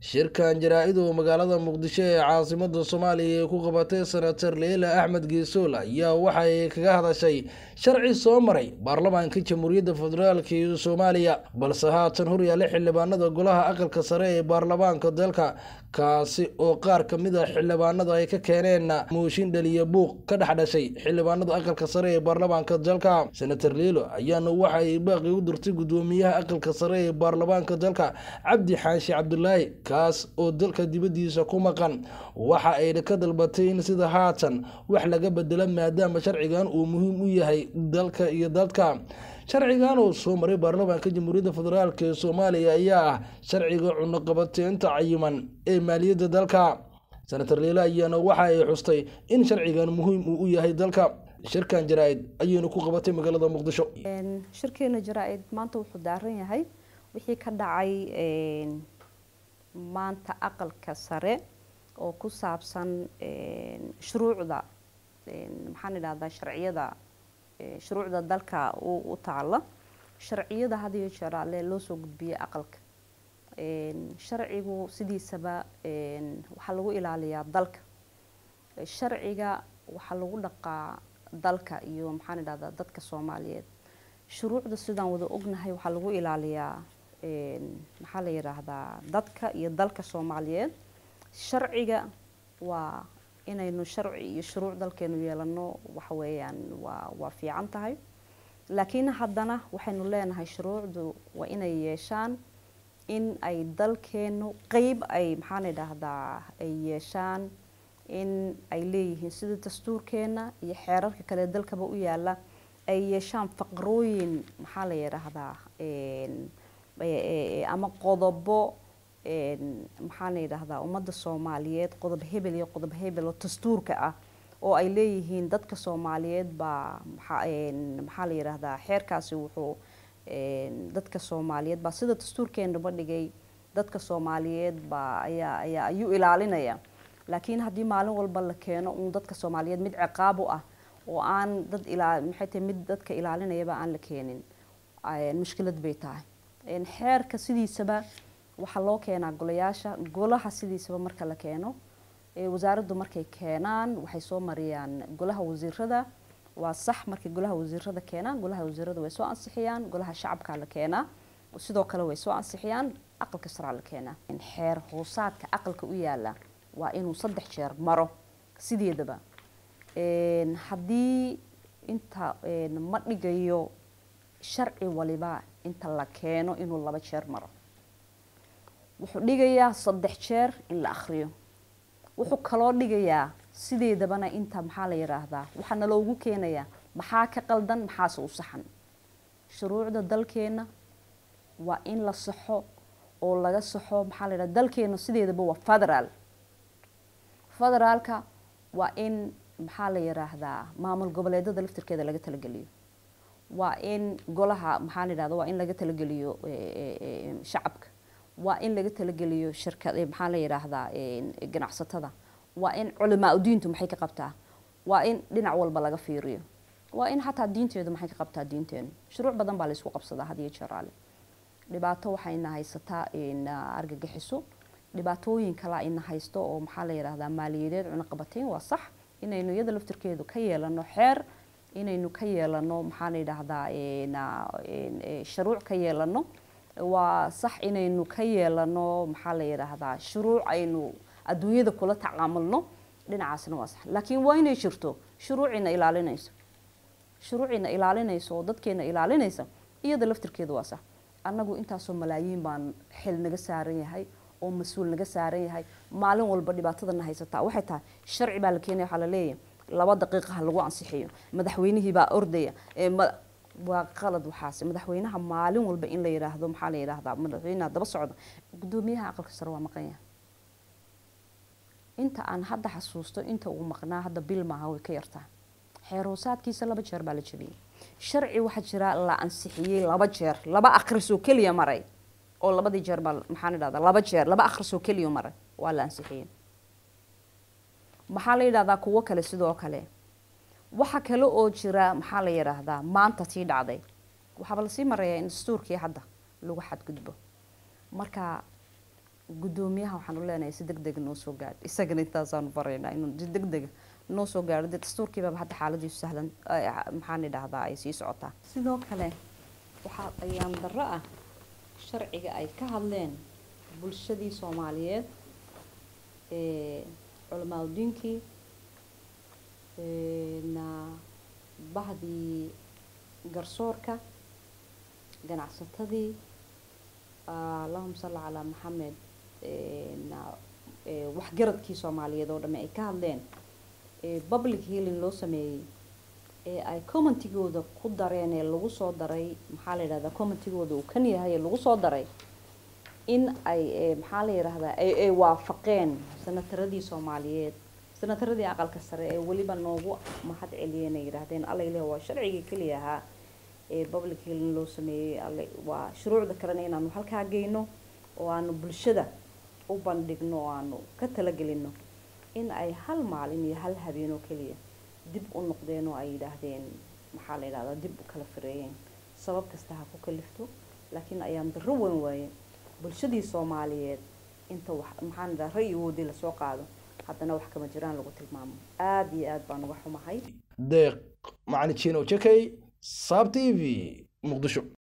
shirkan jaraa-id oo magaalada muqdisho ee caasimada soomaaliya ay ku qabatay senator leila axmed geesool ayaa waxay kaga hadashay sharci soo maray baarlamaanka jamhuuriyadda federaalk iyo soomaaliya balse haatan horyaale xildhibaanada golaha aqalka sare ee baarlamaanka dalka kaasi oo qaar kamid a xildhibaanada ay ka keeneen mooshin dhaliya buuq ka dhex dhashay xildhibaanada aqalka sare ee baarlamaanka dalka senator leilo ayaana waxa ay baaqi u dirtay gudoomiyaha aqalka sare ee baarlamaanka dalka cabdi xaashi cabdulaahi kaas oo dalka dibadiisa ku maqan waxa ayna ka dalbatay in sida haatan wax laga bedelo maadaama sharcigan uu muhiim u yahay dalka iyo dadka sharcigan oo soo maray baarlamaanka jamhuuriyadda federaalk ee soomaaliya ayaa ah sharciga cunoqabateynta cayiman ee maaliyadda dalka senator leila ayaana waxa ay xustay in sharcigan muhiim uu u yahay dalka shirkan jaraa-id ayaynu ku qabatay magaalada muqdisho shirkeena jaraa-id maanta wuxuu daaran yahay wixii ka dhacay maanta aqalka sare oo ku saabsan shuruucda maxaan idhahdaa sharciyada shuruucda dalka u taala sharciyada had iyo jeer ale loo soo gudbiyay aqalka sharcigu sidiisaba waxaa lagu ilaaliyaa dalka sharciga waxaa lagu dhaqaa dalka iyo maxaan idhahdaa dadka soomaaliyeed shuruucda sidaan wada ognahay waxaa lagu ilaaliyaa maxaa la yidhaahdaa dadka iyo dalka soomaaliyeed sharciga waa inaynu sharci iyo shuruuc dalkeenu yeelano waxa weeyaan waa waa fiican tahay laakiin haddana waxaynu leenahay shuruucdu waa inay yeeshaan in ay dalkeenu qeyb ay maxaan idhaahdaa ay yeeshaan in ay leeyihiin sida dastuurkeena iyo xeerarka kale dalkaba u yaala ay yeeshaan faqrooyin maxaa la yidhaahdaa ama qodobo maxaa la yidhaahdaa ummadda soomaaliyeed qodob hebel iyo qodob hebel oo dastuurka ah oo ay leeyihiin dadka soomaaliyeed baa maxaa la yidhaahdaa xeerkaasi wuxuu dadka soomaaliyeed baa sida dastuurkeenaba dhigay dadka soomaaliyeed baa ayaa ayaa ayuu ilaalinaya laakiin haddii maalin walba la keeno uun dadka soomaaliyeed mid ciqaab u ah oo aan dad ilaa maxay tahay mid dadka ilaalinayaba aan la keenin mushkilad bay tahay xeerka sidiisaba waxaa loo keenaa golayaasha golaha sidiisaba marka la keeno wasaaraddu markay keenaan waxay soo mariyaan golaha wasiirada waa sax markay golaha wasiirada keenaan golaha wasiirada way soo ansixiyaan golaha shacabka la keenaa sidoo kale way soo ansixiyaan aqalka saraa la keenaa xeer hoosaadka aqalka u yaala waa inuu saddex jeer maro sideedaba haddii inta ma dhigayo sharci waliba inta la keeno inuu laba jeer maro wuxuu dhigayaa saddex jeer in la akhriyo wuxuu kaloo dhigayaa sideedabana inta maxaa la yidhaahdaa waxaana loogu keenayaa maxaa ka qaldan maxaase u saxan shuruucda dalkeena waa in la saxo oo laga saxo maxaa la yidhahda dalkeena sideedaba waa federaal federaalka waa in maxaa la yidhaahdaa maamul goboleedada laftirkeeda laga talageliyo waa in golaha maxaa la yidhahda waa in laga talageliyo shacabka waa in laga talageliyo shirkad maxaa la yidhaahdaa ganacsatada waa in culamaa udiintu maxay ka qabtaa waa in dhinac walba laga fiiriyo waa in xataa diinteedu maxay ka qabtaa diinteenu shuruuc badan baa laysku qabsadaa had iyo jeeraale dhibaato waxayna haysataa argagixiso dhibaatooyin kala ina haysto oo maxaa la yidhaahdaa maaliyadeed cunaqabateyn waa sax inaynu iyada laftirkeedu ka yeelano xeer inaynu ka yeelano maxaa la yidhaahdaa shuruuc ka yeelano waa sax inaynu ka yeelano maxaa la yidhaahdaa shuruuc aynu adduunyada kula tacaamulno dhinacaasna waa sax laakiin waa inay jirto shuruucina ilaalinayso shuruucina ilaalinayso oo dadkeena ilaalinaysa iyada laftirkeeda waa sax annagu intaasoo malaayiin baan xil naga saaran yahay oo mas-uul naga saaran yahay maalin walba dhibaatadana haysataa waxay tahay sharci baa la keenaya waxaa la leeyahay laba daqiiqa ha lagu ansixiyo madaxweynihii baa ordaya waa qalad waxaase madaxweynaha maalin walba in la yidhaahdo maxaa la yidhaahdaa madaxweynaha daba socda gudoomiyaha aqalka sare waa maqan yahay inta aan hadda xasuusto inta uu maqnaa hadda bil maaha way ka yartaa xeer hoosaadkiisa laba jeer baa la jebiyey sharci waxaa jira la ansixiyey laba jeer laba akhrisoo keliya maray oo labadii jeer baa maxaan idhahdaa laba jeer laba akhrisoo keliya maray waa la ansixiyey maxaa la yidhahdaa kuwo kale sidoo kale waxa kale oo jira maxaa la yidhaahdaa maanta tii dhacday waxaaba lasii marayaa in dastuurkii hadda lagu xadgudbo marka guddoomiyaha waxaan u leenahay si deg deg noo soo gaadho isagana intaasaanu baraynaa inuu si deg dega noo soo gaadho dee dastuurkiibaba hadda xaaladiisu sahlan maxaan idhaahdaa ay sii socotaa sidoo kale waxaa ayaan darro ah sharciga ay ka hadleen bulshadii soomaaliyeed culamaadudiinkii na bahdii garsoorka ganacsatadii allahuma salli calaa maxamed waxgaradkii soomaaliyeed oo dhamme ay ka hadleen public healing loo sameeyey ee ay commentigooda ku dareen ee lagu soo daray maxaa la yidhahdaa commentigooda uu kan yahay ee lagu soo daray in ay maxaa la yidhaahdaa ay waafaqeen sanataradii soomaaliyeed sanataradii aqalka sare ee weliba noogu mahad celiyeen ay yidhaahdeen allayle waa sharcigii keliya ahaa ee public healing loo sameeyey alle waa shuruucda kalena inaanu halkaa geyno oo aanu bulshada u bandhigno oo aanu ka talagelino in ay hal maalin iyo hal habeen oo keliya dib u noqdeen oo ay yidhaahdeen maxaa la yidhahdaa dib u kala fireeyeen sabab kasta ha ku kalifto laakiin ayaan darro weyn waaye bulshadii soomaaliyeed inta wax maxaan idhaha ra'yigoodii lasoo qaado haddana wax kama jiraan lagu tilmaamo aada iyo aad baan uga xumahay deeq macalin jino jakay saab t v muqdisho